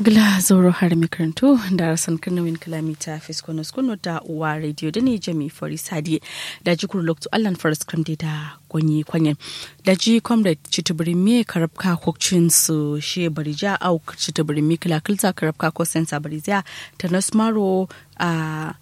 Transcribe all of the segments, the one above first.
gila zoro har makarantu da rasan kanawin kalamita fiskonos kuno da uwa radio da ne jami fari sadi da ji kuru loktu allan faris kramde da gwanyi kwanye da ji comrade chitubiri me karabka kokcin su she barija au chitubiri me kilakilta karabka ko sensa barija ta nasmaro a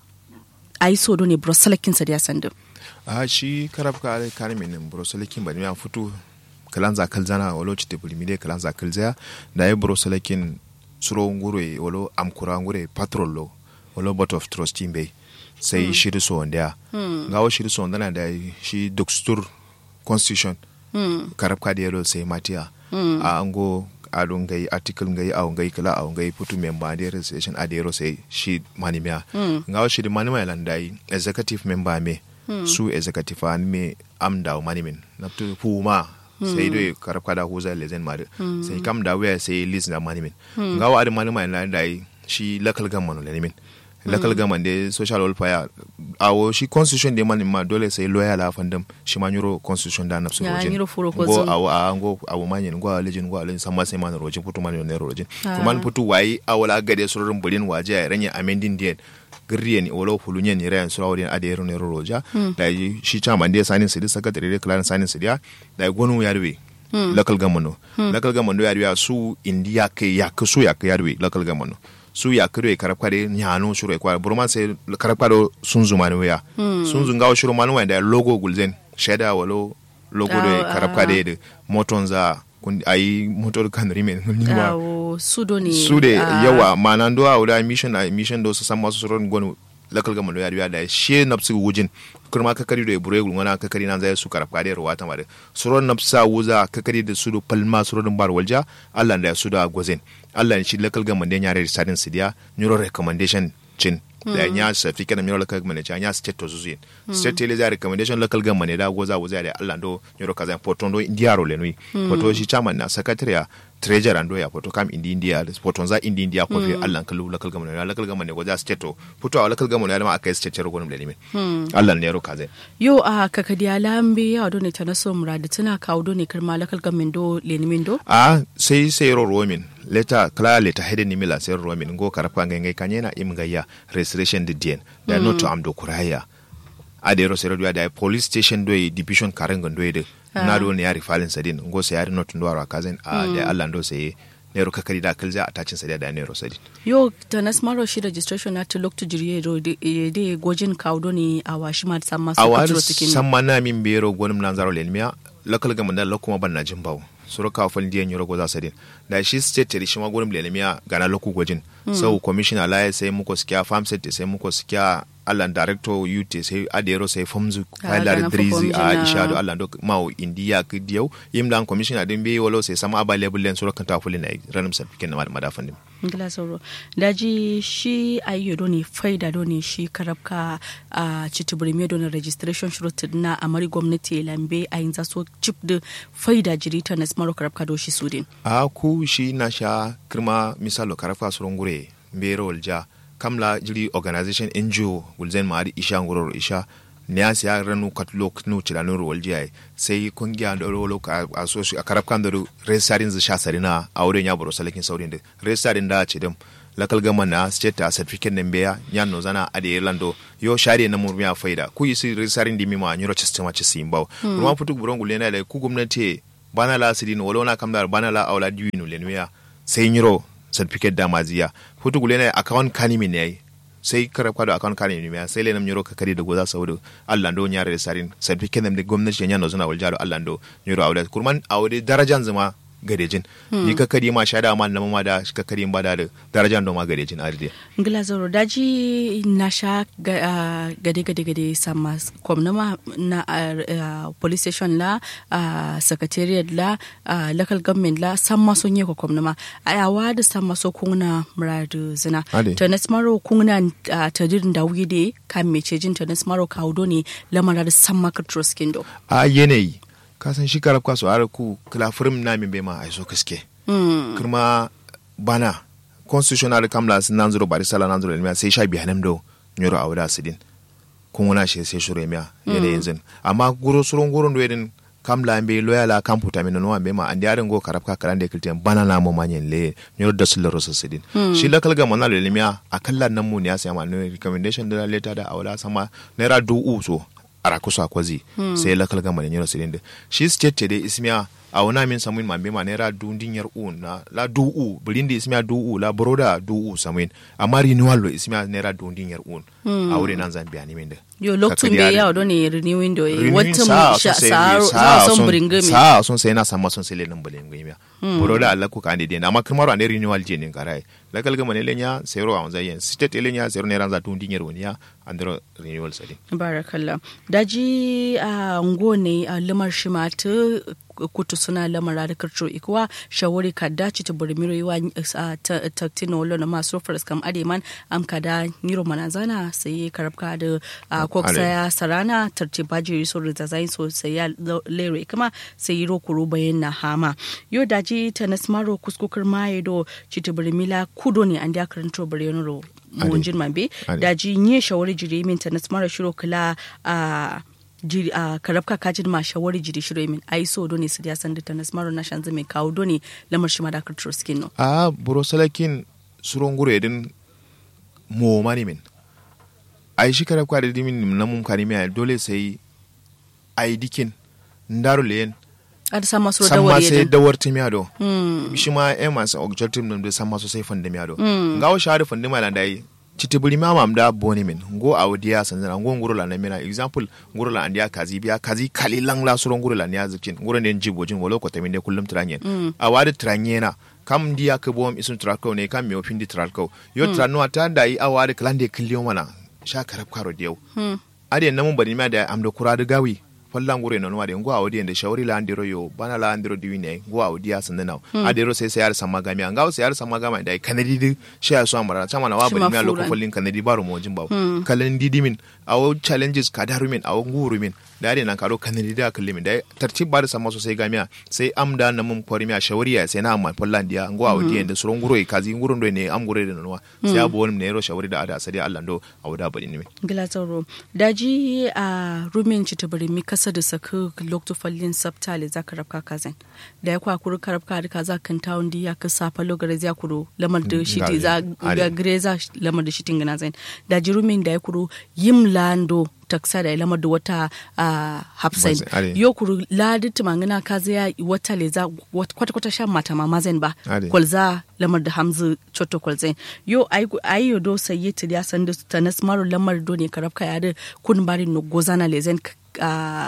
a yi sodo ne brosalakin sa da sandu a shi karabka ale kare min brosalakin ba ne ya fito kalanza kalzana walo chitubiri me kalanza kalzaya da ya brosalakin suro ngure wolo amkura ngure patrol lo wolo board of trustee be sai mm. shiri so wanda mm. ngawo shiri so wanda da shi dokstur constitution mm. karab ka da yaro sai matiya mm. a ango a don gai article ngai a ngai kala a ngai putu member da registration a da yaro sai shi manimiya mm. ngawo shiri manima landai executive member me mm. su executive an me amda manimin na tu puma sai dai karab kada huza lezen mari sai kam da waya sai list na manimin ga wa adin manima ina da shi local government ne min local government da social welfare awo shi constitution da manin ma dole sai lawyer la fandam shi ma nyuro constitution da nafsu rojin go awo a go awo manyin go alejin go alejin sama sai man rojin putu man ne rojin kuma putu wai awala gade sururin bulin waje ya ranya amending date girriye ni wolo fulunye ni rayan sura wadin ade yero ne roja da shi chama ndiye sanin sidi secretary de clan sanin sidi ya da gonu yarwe local government local government yarwe su india ke ya ke su ya ke yarwe local government su ya kiro e karab kare nyano shuru e kwa burman se karab kare sun zuma ne ya sun zunga wa shuru manu da logo gulzen sheda walo logo de karab kare de moton za ayi motor kan rimen ba sudo ne sude yawa mana ndo a wula mission a mission do su san masu suron gonu lakal gama ya riya da she napsi wujin kurma kakari da bure gulma kakari nan zai su karab kare ruwa ta mare suron napsa wuza kakari da sudo palma suron bar walja Allah da su da gozen Allah shi lakal gama da yare sadin sidiya neuro recommendation cin da ya safi kana miro local government ya state to zuzuin state tele za recommendation local government da goza goza da Allah do nyoro kaza poton do indiaro le nui poto shi chairman na secretary treasurer ando ya poto kam indi india poton za indi india ko fi Allah kalu local government ya local government goza state to poto a local government ya ma akai state ro gonum le nimi Allah ne ro kaza yo a kakadi alambe ya do ne tanaso muradi tana kawo do ne kirma local government do le nimi do a sai sai ro romin leta kala leta hede ni mila sai romin go karapa ngai kanyena imgaya restoration de dien da mm. not am do kuraya ade ro sero da police station do division karenga do de na do ne yari falin sadin go sai yari not ndo ara kazen a da Allah ndo sai ne ro kakari da kalza a tacin sadiya da ne ro sadin yo tanas maro shi registration na to look to jiriye ro de gojin kaudo ne a washi ma samma su ko cikin samma na min bero gonum nan zaro lenmiya local government da lokuma ban na jimbawo suru ka fal diyan yoro goza sadin da shi state teri shi magurin lenemiya gana loku gojin sau commissioner la sai muko sikiya farm set sai muko sikiya allan director ut sai adero sai famzu kailar drizi a ishado allan do mawo indiya ki diyau yimlan commissioner din bi wolo sai sama available len suru kan tafuli na ranum sa fikin na madafan din ngila sauro daji shi ayyo do ne faida do ne shi karabka a citibiri me do ne registration shurut na amari gwamnati lambe a yin zaso chip da faida jirita na smaro karabka do shi sudin a ku shi na sha kirma misalo karabka surun gure mbero walja kamla jiri organization ngo gulzen maari isha ngororo isha ne siya ranu katlo knu cilanu ro waljiya sai kungiya da rolo a so a karab kan da resarin zu sha sarina a wurin ya baro salakin saurin da resarin da ce dum lakal gama na state a certificate ne beya yan no zana a da irlando yo share na murmiya faida ku yi su resarin di mima nyuro system a ci simbaw kuma futu buron gulena da ku gwamnati bana la sidin wala na kamdar bana la aula diwinu lenwiya sai nyuro certificate da maziya hutu gule ne account kanimi ne yayi sai kara kwado account kanimi ne sai lenam nyoro ka kari da goza saboda Allah ndo nyare sarin certificate ne gwamnati ya nyano zuna waljalo Allah ndo nyoro awda kurman awde darajan zuma gadejin ni ka kari ma shada ma nama ma da ka kari ba da darajan do ma gadejin arde ngila zoro daji na sha gade gade gade sama komnama na police station la secretariat la local government la sama son yi ko komnama ayawa da sama so kuna muradu zina to na smaro kuna tadirin da wuyi de kan mece jin to na smaro kaudo ne lamara da sama ka troskin do a yanayi kasan shi karab kaso ara ku kila firim na min bema ai so kaske kirma bana constitutional kamla sin nan zuro bari sala nan zuro miya sai sha biya do nyoro awda sidin kun wana shi sai shure miya yana yanzu amma guro surun guro ndo yedin kam la mbe loya la kam puta min no ambe ma andi arin go karab ka karande kilten bana na mo manyen le nyor da sulo rosa sidin shi la kalga mona le limia akalla nan mu ne ya sai ma no recommendation da letter da awla sama naira du uso ara kusa kwazi sai la kalga mona nyor sidin shi state de ismiya a wana min samuin ma bema naira du dinyar u na la du u bilindi ismiya du u la broda du u samuin amma renewal lo ismiya naira du dinyar u a wuri nan zan biya ni min da yo lokacin bai yawa don ne renewing do Renewing wata sa mu sun sai sa sa son sun- bringami sa sun sai na sama sun sai le nan bale ngai miya broda Allah ku kan de amma kamar ane renewal je ne karai la kalga mane lenya zero a wanzai yen state lenya zero ne ran za du dinyar woniya andro renewal sadi barakallah daji a ngo ne a lamar shi ma ta kutu suna lamar da karto ikuwa shawari ka dace ta bari miro yiwa a taktina wala na masu faras kam ademan am ka da niro manazana sai karabka da a koksa ya sarana tarti baji so da zain so sai ya lere kuma sai yi rokuru bayan na hama yo daji ta nasmaro kuskukar maye do cita bari mila kudo ne an da karanto bari yanuro monjin mambe Ade. daji nye shawari jiri min ta nasmara shiro kula a jiri a karabka kajin ma shawari jiri shiro min ai so doni su ya san da ta nasmara na shanzu mai kawo doni lamar shi ma da karturo skin no a buro salakin suron gure din mo mani min ai shi kare kwa da dimin na mum kani mai dole sai ai dikin ndaro len a da sama su da samma wari sai yadda dawar timiya do shi ma e masu objective nam da samma so sai fande miya do ngawo shari fande mai lan dai chitibuli ma mam da boni min ngo awdiya sanzana ngo nguro la na mina example nguro la andiya kazi biya kazi kali lang la suron nguro la niya zikin nguro ne jibojin wolo ko tamin de kullum tranyen awadi tranyena kam ndiya ke bom isun trako ne kam mi ofindi trako yo tranno ata dai awadi klande killiyo mana sha karab karo diyo ade namun bari ma da amdo kuradu gawi fallan gure non wade ngo awdi ende shawri la andiro yo bana la andiro diwine ngo awdi ya sandana adiro sai sai yar sama gami ngaw sai yar sama gami dai kanadi di sha so amara chama na Shi wabali mi ma aloko furan. fallin kanadi baro mo jimba kalan didi min awo challenges kadaru min awo nguru min dare nan karo kanadi da kalli min dai tartib bar sama so sai gamiya sai amda na mun kwari mi a shawri ya sai na amma fallan dia ngo awdi ende suron guro e kazi nguru ndo ne am gure da nonwa sai abu woni ne ro shawri da ada sai Allah ndo awda bari ni min gila tsaro daji a rumin ci tabari mi kasa da saka lokto fallin sabtale za ka rabka kazan da ya kwa kuru karabka da kaza kan tawon di ya ka safa logare za kuro lamar da shi ti za Ade. ga greza lamar da shi tingana zan daji rumin da ya kuro yim lando taksa da ya lamar da wata a hafsain Ade. yo kuru ladi tumangana kaza ya wata le za kwata kwata shan mata ma mazan ba Ade. kwalza lamar da hamzu choto kwalzain yo ai yo do sayi ti ya san da ta nasmaru lamar do ne karabka ya da kun bari no gozana lezen a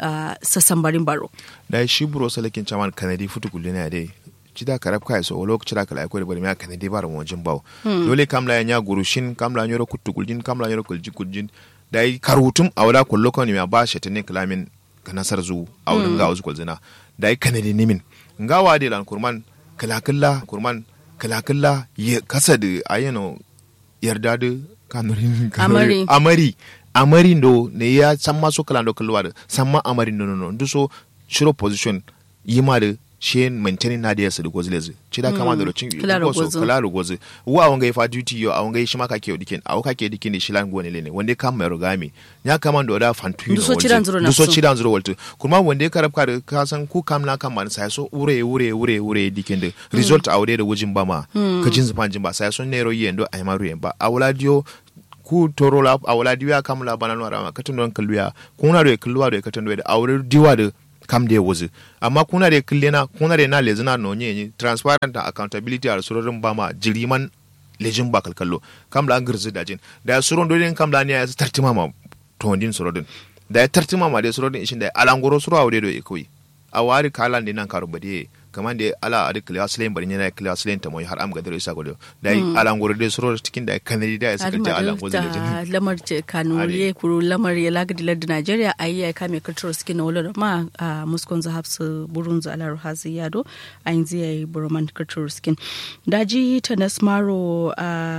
sassan barin baro da shi buro salakin chaman kanadi futu kulle ne dai cida karab kai so wolo cida kala ko bari ma kanadi bar mo jin bawo dole kamla ya guru shin kamla nyoro kutu kuljin kamla nyoro kulji kuljin da yi karutum a wala kullo ko ne ma ba shi tane kalamin kanasar zu a wurin ga wasu kulzina da yi kanadi nimin ngawa de lan kurman kalakilla kurman kalakilla ya kasa da ayano yarda da kanurin Amari. amari amari ndo ne ya samma so kala ndo kalwa da samma amari ndo no no ndo so shiro position yima da she maintaining na da yasa da gozile ci da kama da rocin Kala da ko so gozo. kala da gozo wa awon ga fa duty yo awon ga shi ma kake dikin awo kake dikin da shilan gone ne wanda kam mai rogami ya kama da da fantu Ndu so cidan zuro na so so. cidan zuro waltu kuma wanda ya karab ka da ka san ku kam na kam man sai so ure ure ure ure dikin da result awde da wujin ba ma ka jin zufan jin ba sai so ne ro yendo ay maru yen ba awla dio ku toro la awla diwa kam la banan wara ma katun don kalluya kuna do kalluwa do katun do da awre diwa da kam da wuzu amma kuna da killena kuna da na lezina no nye transparent and accountability a surorin ba ma jiriman lejin ba kalkallo kam la girzi da jin da suron dodin kam la ne ya tartima ma tondin surodin da ya tartima ma da surodin ishin da alangoro suro awde do ikoi a wari kalan de nan karu bade kaman da ala adi kiliya silen bari yana kiliya silen ta moy har am gadaro isa godo da yi alangoro de suro cikin da kanadi da ya saka ta alangoro da jin da lamar ce kanuriye kuru lamar ya lagadi ladda Najeriya a yi ya kame kultural skin na wala ma a muskon za hafsu burun za alar hazi yado a yanzu ya yi burman cultural skin daji ta nasmaro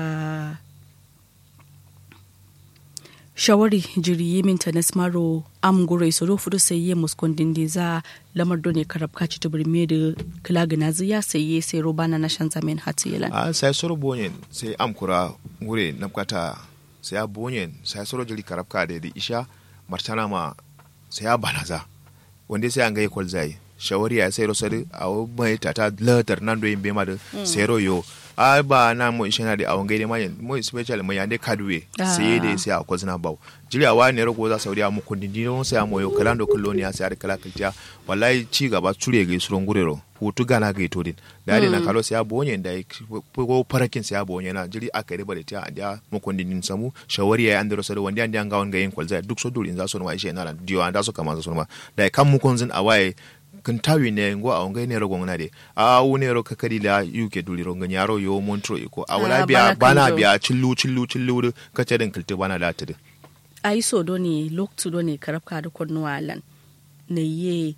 a shawari jiri yi min ta nasmaro am gure so do fudu sai ye muskon dindi za lamar do ne karab kaci tubur me da kilaga na ya sai ye sai robana na shan zamen hatu yelan a sai soro bonyen sai am kura ngure napkata sai a bonyen sai soro jiri karabka da da isha martana ma sai a banaza wanda sai an ga kwal zai shawari ya sai rosari a mai tata latar nan do yin bema da sero yo a ba na mo ishena de awon gaide mayen mo especially mo yande kadwe sai de sai a kozna baw jiri a wani rago za sauri a mu kundin dino sai a moyo kalando kulloni ya sai a kala kaltiya wallahi ci gaba ture ga suron gurero hutu gana ga ito din da yadda na kalo sai a bonye da ko parakin sai a bonye na jiri aka riba da tiya da mu kundin din samu shawari ya andro sai wanda an ga wanga yin kwalza duk so durin za su ma ishe na diyo an da su kama za su ma da kan mu kunzin a waye kan tawi ne ngo a ngai ne ro gongna de a wu ne ro kakadi la yuke duli ro nganya ro yo montro iko a wala biya bana biya chillu chillu chillu ka ce den kilte bana da tade ai so do ne loktu do ne karabka da konno alan ne ye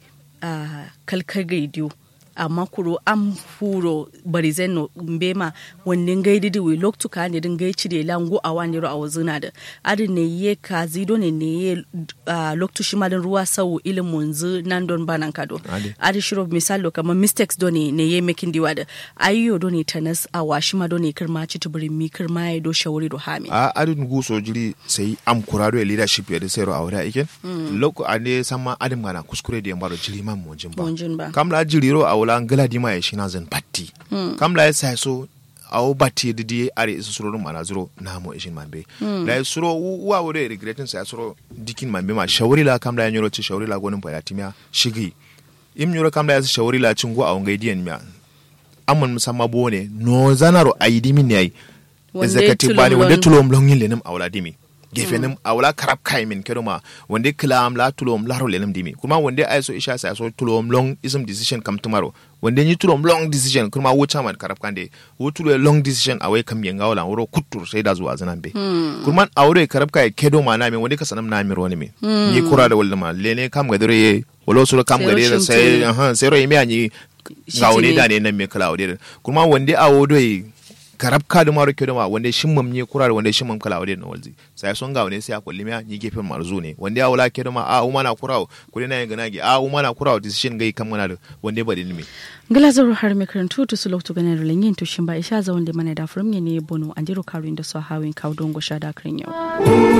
a kalkar radio amma kuro an furo barizen no mbema wannan gai didi we loktu ka ne din gai cire lango a wani ro a wazuna da adin ne ye ka zido ne ne ye uh, loktu shi malin ruwa sau ilin munzu nan don banan kado adi shiro misalo kamar mistakes do ne ne ye making diwa da ayyo do ne tanas a washi ma do ne kirma ci tuburin mi kirma ya do shawari do hami a adin gu so jiri sai am kurado ya leadership ya da sai ro aure iken loko ane sama adin mana kuskure da yambaro jiri man monjin ba monjin ba kamla jiri ro awla ngala dima ya shina zan batti kamla ya sai so awo batti didi are isu suro mana zuro na mo ishin mambe la ya suro wa wore regretin sai suro dikin mambe ma shawari la kamla ya nyoro ci shawari la gonin pa ya timya shigi im nyoro kamla ya shawari la cingo a wangai diyan miya amman musamman bone no zanaro ayidi min yayi executive bani wanda tulom longin lenim awla dimi gefe nim awla karab kai min kedo ma wanda kilam la tulom laro lenim dimi kuma wanda ay so isha sa so tulom long ism decision kam tomorrow wanda ni tulom long decision kuma wo chairman karab kande wo tulo long decision awai kam yenga wala woro kuttur sai da zuwa zanan be kuma awre karab kai kedo ma na min wanda ka sanam na mi roni mi ni kura da wala ma lene kam ga dore wolo so kam ga dore sai aha sai ro yimi anyi gawne da ne nan me kala wode kuma wanda awo doi karab ka da maro kedo ma wanda shin mam ne kura da wanda shin mam kala wade na walzi sai son ga wani sai a kulli miya ni gefen marzu ne wanda ya wala kedo ma a uma na kura kudi na yanga nagi a uma na kura decision gai kam mana da wanda ba dilmi gila zaro har me karantu to sulok to ganar lenyin to shin ba isha za wanda mana da furum ne bono andiro karu inda so hawin kaudon go shada kren yau